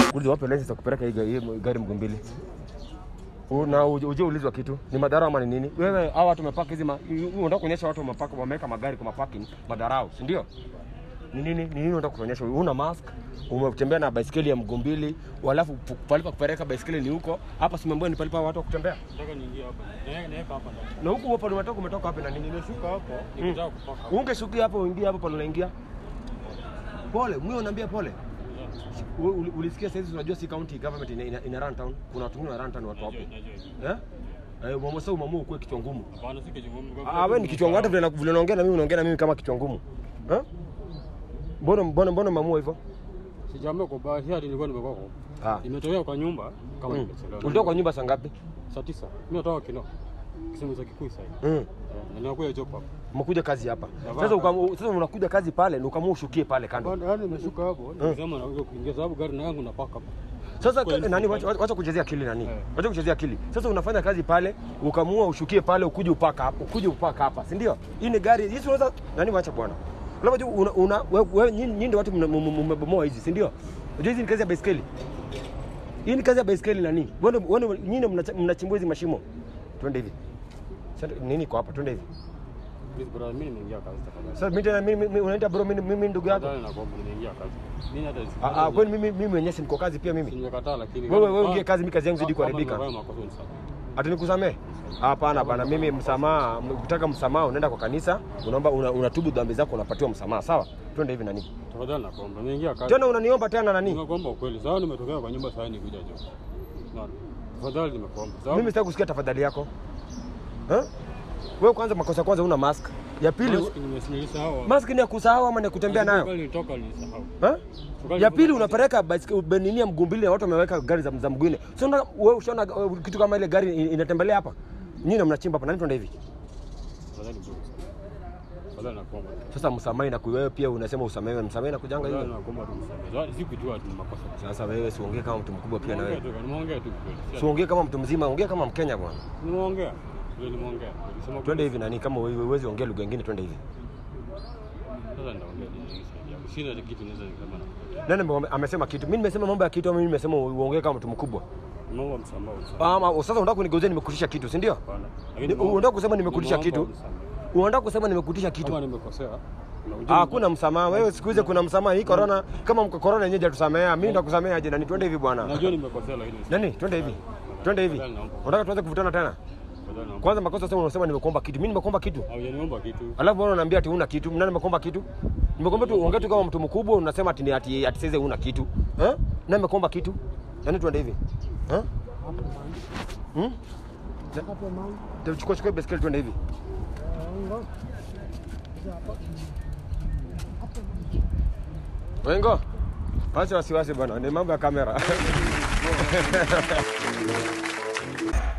Uliza wapi license ya kupeleka hii gari- hii gari Mgumbili? Una uje uje ulizwa kitu. Ni madharau ama ni nini? Wewe hao watu wamepaka hizi ma- unataka kuonyesha watu wamepaka wameweka magari kwa maparking madharau, si ndio? Ni nini? Ni nini unataka kuonyesha? Una mask, umetembea na baisikeli ya Mgumbili, walafu pu- palipa kupeleka baisikeli ni huko. Hapa simeambiwa ni palipa watu wa kutembea. Nataka niingie hapa. Na naweka hapa ndani. Na huku hapo umetoka umetoka wapi na nini? Nimeshuka hapo nikitaka kupaka. Ungeshukia hapo uingie hapo pale unaingia. Pole, mwe unaambia pole. U- uli- Ulisikia sasa unajua si county government ina, ina, ina run town. Kuna watu wengine wana run town watu hapo. Najua, najua. Eh? Eh, mama sasa umamu ukue kichwa ngumu. Hapana, si kichwa ngumu. Ah, wewe ni kichwa ngumu hata vile na- vile unaongea na mimi unaongea na mimi kama kichwa ngumu. Eh? Mbona mbona mbona mamua hivyo? Sijaambia kwa bahati hadi nilikuwa nimekoko. Ah. Nimetokea kwa nyumba kama Mm. nimechelewa. Ulitoka kwa nyumba saa ngapi? saa tisa. Mimi natoka kino. Kisemu cha Kikuyu sasa. Mm. Eh, na ninakuja job hapa. Umekuja kazi hapa. Navaa Sasa kazi. ukamu, sasa unakuja kazi pale na ukamua ushukie pale kando. Bado yani nimeshuka hapo, nikisema naweza kuingia sababu gari na yangu napaka hapa. Sasa Kweli. ka- nani wacha, wacha kuchezea akili nani? Eh. Wacha kuchezea akili. Sasa unafanya kazi pale, ukamua ushukie pale, ukuje upaka hapo, ukuje upaka hapa, si ndio? Hii ni gari, hii si unaweza nani wacha bwana. Unajua una, una wewe we, nyinyi nyinyi ndio watu mna- m- m- mmebomoa hizi, si ndio? Unajua hizi ni kazi ya baiskeli. Hii ni kazi ya baiskeli nani? Wewe wewe nyinyi ndio mnacha- mnachimbua hizi mashimo. Twende hivi. Sasa nini kwa hapa? Twende hivi. Please brother, mimi nimeingia kazi tafadhali. Sasa mimi tena mimi mimi- unaita bro mimi mimi ndugu yako. Tafadhali nakuomba nimeingia kazi. Mimi hata Ah ah, kwani mimi mimi mwenyewe si niko kazi pia mimi. nimekataa lakini Wewe wewe ingie kazi, mimi kazi yangu zidi kuharibika. Kama makosa ni sawa. Ati nikusamee? Hapana bana, mimi msamaha, ukitaka msamaha unaenda kwa kanisa, unaomba una, unatubu dhambi zako unapatiwa msamaha, sawa? Twende hivi nani? Tafadhali nakuomba nimeingia kazi. Tena unaniomba tena nani? Nimekuomba ukweli. Sawa nimetokea kwa nyumba sasa nikuja job. Unaona? Tafadhali nimekuomba. Sawa? Mimi sitaki kusikia tafadhali yako. Eh? Wewe kwanza makosa kwanza una mask. Ya pili Mask nimesimamisahau. mask ni ya kusahau ama ni ya kutembea nayo? Nilitoka nilisahau. Eh? Ya pili unapeleka baiskeli benini ya mgumbili na watu wameweka gari za, za mguine. Sio una- wewe ushaona uh, kitu kama ile gari in- inatembelea hapa? Nyinyi mnachimba hapa nani twende hivi? Tafadhali bro. Tafadhali nakuomba. Sasa msamaha na wewe pia unasema usamehe, msamaha na kujanga Tafadhali hiyo. nakuomba tu msamehe. Zawadi sikujua tu ni makosa. Sasa wewe siongee kama mtu mkubwa pia na wewe. Nimeongea tu, nimeongea tu kweli. Siongee kama mtu mzima, ongea kama Mkenya bwana. Nimeongea. Ndio nimeongea. Nilisema Twende hivi nani, kama wewe huwezi ongea lugha nyingine, twende hivi. Sasa nitaongea nini? Sina kitu naweza nikasema na. Nani ame- amesema kitu? Mimi nimesema mambo ya kitu, ama mimi nimesema uongee kama mtu mkubwa? Naomba msamaha. msamaha. Ama sasa unataka kunigeuzia nimekutisha kitu, si ndio? Hapana. Ni- Lakini Unataka kusema nimekutisha nimeomba kitu? msamaha. Unataka kusema nimekutisha Kama kitu? nimekosea. na ujue- Ah, Hakuna msamaha. Wewe siku hizi kuna msamaha. Hii corona kama mko corona yenyewe hajatusamea. Mimi nitakusamea aje nani? Twende hivi bwana. Najua nimekosea lakini. Nani? Twende hivi. Twende hivi. Unataka tuanze kuvutana tena? Tafadhali naomba. Kwanza makosa sasa unasema nimekuomba kitu. Mimi nimekuomba kitu. Haujaniomba kitu. Alafu bwana unaniambia ati huna kitu. Nani nimekuomba kitu? Nimekuomba tu ongea tu kama mtu mkubwa unasema ati ni- ati ati sasa huna kitu. Eh? Nani nimekuomba kitu? Yaani tuende hivi. Eh? Hmm? Chukua chukua baiskeli tuende hivi. Wengo. Acha wasiwasi bwana, ni mambo ya kamera.